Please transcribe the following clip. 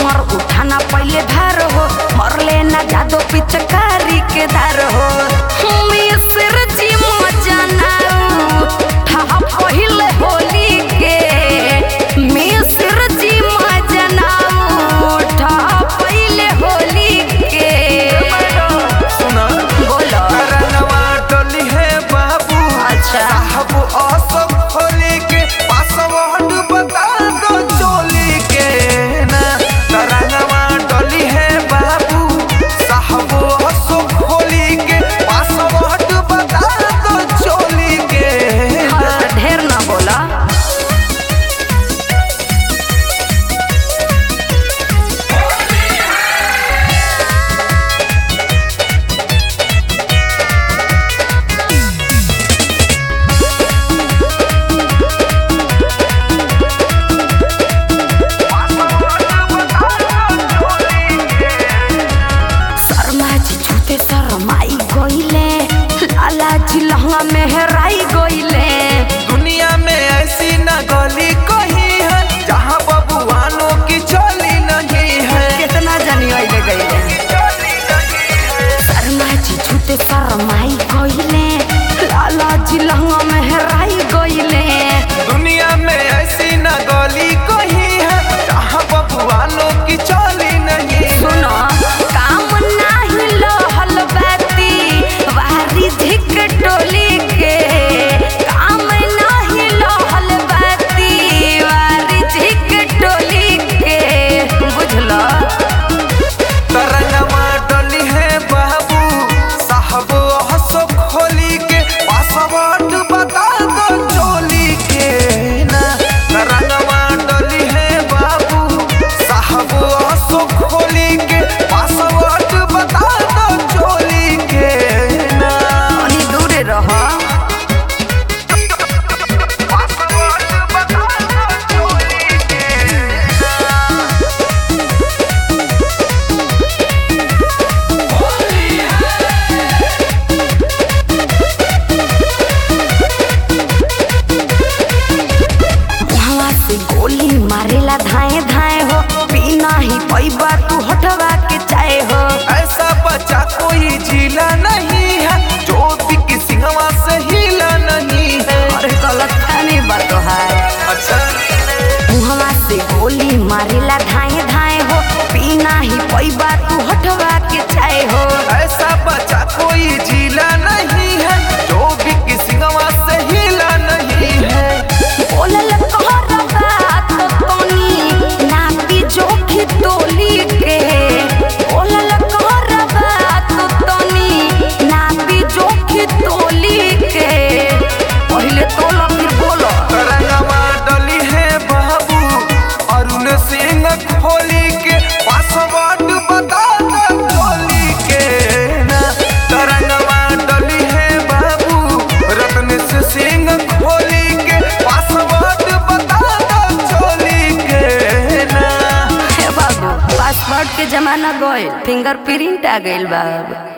हमर उठाना पहले भार हो मरले ना जादो पिचकारी के दार हो मिस्र जी मजनाऊ ठहा पहिले होली के मिस्र जी मजनाऊ ठहा पहिले होली के सुना बोलो करनवा डोली है बाबू अच्छा। साहब असब होली के पासवर्ड बता दो चोली के ना करनवा डोली है बाबू साहब असब होली के पासवर्ड बता दो चोली के ना हाँ, तो ढेर ना बोला शर्मा जी छूते शर्माई गईले लाला जी लहंगा में हेराई गईले दुनिया में ऐसी न गली कहीं है जहाँ बबुआनों की चोली नहीं है कितना जनी अइले गईले चोली नहीं है शर्मा जी छूते शर्माई गईले लाला जी लहंगा में हेराई गईले दुनिया में ऐसी न गली कहीं है जहाँ बबुआनों की चोली नहीं है सुनो काम नाही लहल बाती वारी धिक टोली के काम नाही लहल बाती वारी धिक टोली के बुझलो तरंगवा डोली है बाबू साहब हंसो खोली के पासवर्ड बता दो चोली के ना तरंगवा डोली है बाबू साहब हंसो खोली के पासवर्ड बता दो चोली के ना अनि दूरे रह पासवर्ड बता दो चोली के ना वहाँ से गोली मारेला धाए धाए हो पीना ही पैबा तू हटवा के चाहे हो ऐसा बच्चा कोई झीला नहीं है जो भी सिंहवा से हिला नहीं है अरे गलत खानी बात है अच्छा मुहवा से गोली मारेला धाए धाए हो पीना ही पैबा तू हटवा के चाहे हो ऐसा बच्चा कोई झीला नहीं है जो भी सिंहवा से हिला नहीं है बोलल कहर बात तोनी नापी जोखी तोली के बोलल कहर बात तोनी नापी जोखी तोली के पहले तोला फिर बोलो तरंगवा डली है बाबू अरुण सिंह खोली के पासवर्ड बता दो खोली के ना तरंगवा डली है बाबू रत्न सिंह खोली के पासवर्ड बता दो चोली के ना हे बाबू पासवर्ड के जमाना गइल फिंगरप्रिंट आ गइल बा अब।